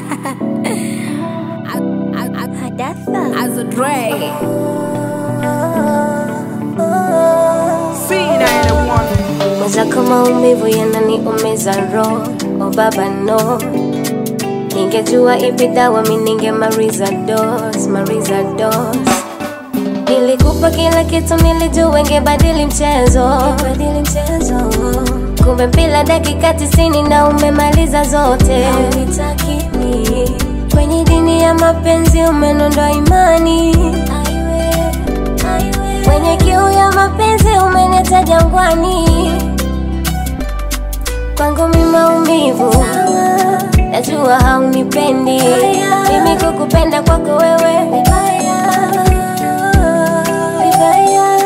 Hadafa. As a Dre. C91. Mwenzako maumivu yananiumiza roho, oh baba no. Ningejua ipi dawa mi ningemaliza dose, maliza dose. Nilikupa kila kitu, nilijua ingebadili mchezo, badili mchezo. Kumbe mpila dakika tisini na umemaliza zote. Haunitaki mi. Kwenye dini ya mapenzi umenondoa imani, kwenye kiu ya mapenzi umeneta jangwani kwangu mi maumivu najua haunipendi mimi kukupenda kwako wewe vibaya vibaya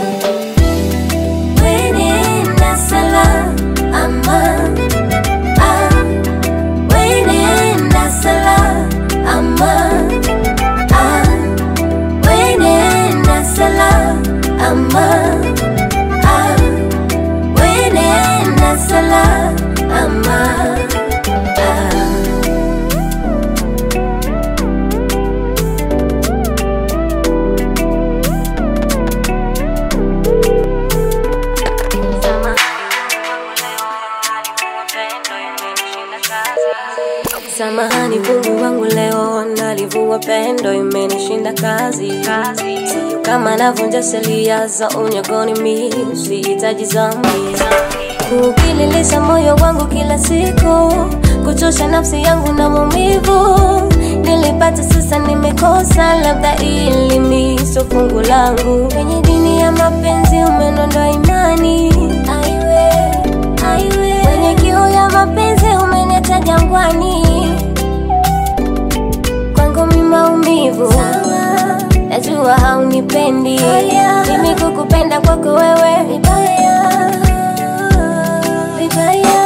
wenenda salama ah, wenenda salama ah, wenenda salama ah, wenenda salama ah. Samahani Mungu wangu leo nalivua pendo imenishinda kazi Sio kama navunja sheria za unyagoni mi sihitaji zambi Kukililisha moyo wangu kila siku Kuchosha nafsi yangu na maumivu Nilipata sasa nimekosa labda ili mi sio fungu langu Kwenye dini ya mapenzi umenondoa imani Aiwe, aiwe Kwenye kiu ya mapenzi umeneta jangwani kwangu mi maumivu najua haunipendi mimi kukupenda kwako wewe vibaya vibaya